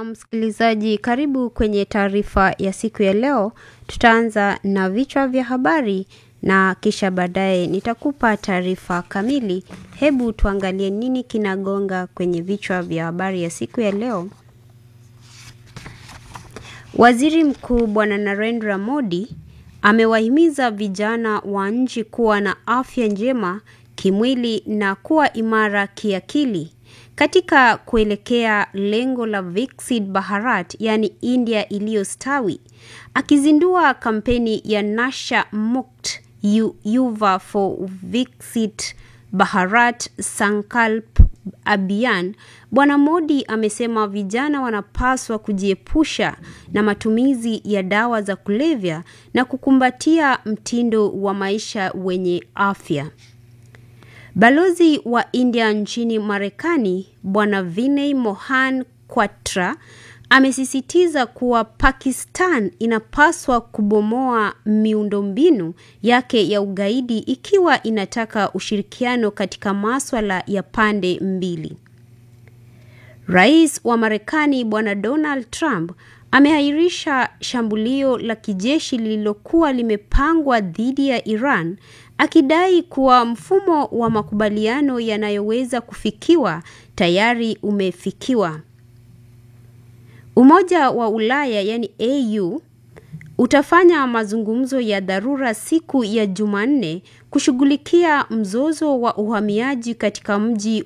msikilizaji, karibu kwenye taarifa ya siku ya leo. Tutaanza na vichwa vya habari na kisha baadaye nitakupa taarifa kamili. Hebu tuangalie nini kinagonga kwenye vichwa vya habari ya siku ya leo. Waziri Mkuu Bwana Narendra Modi amewahimiza vijana wa nchi kuwa na afya njema kimwili na kuwa imara kiakili katika kuelekea lengo la Viksit Bharat, yani India iliyostawi. Akizindua kampeni ya Nasha Mukt Yuva for Viksit Bharat Sankalp Abhiyan, Bwana Modi amesema vijana wanapaswa kujiepusha na matumizi ya dawa za kulevya na kukumbatia mtindo wa maisha wenye afya. Balozi wa India nchini Marekani Bwana Vinay Mohan Kwatra amesisitiza kuwa Pakistan inapaswa kubomoa miundombinu yake ya ugaidi ikiwa inataka ushirikiano katika maswala ya pande mbili. Rais wa Marekani Bwana Donald Trump ameahirisha shambulio la kijeshi lililokuwa limepangwa dhidi ya Iran akidai kuwa mfumo wa makubaliano yanayoweza kufikiwa tayari umefikiwa. Umoja wa Ulaya yani AU utafanya mazungumzo ya dharura siku ya Jumanne kushughulikia mzozo wa uhamiaji katika mji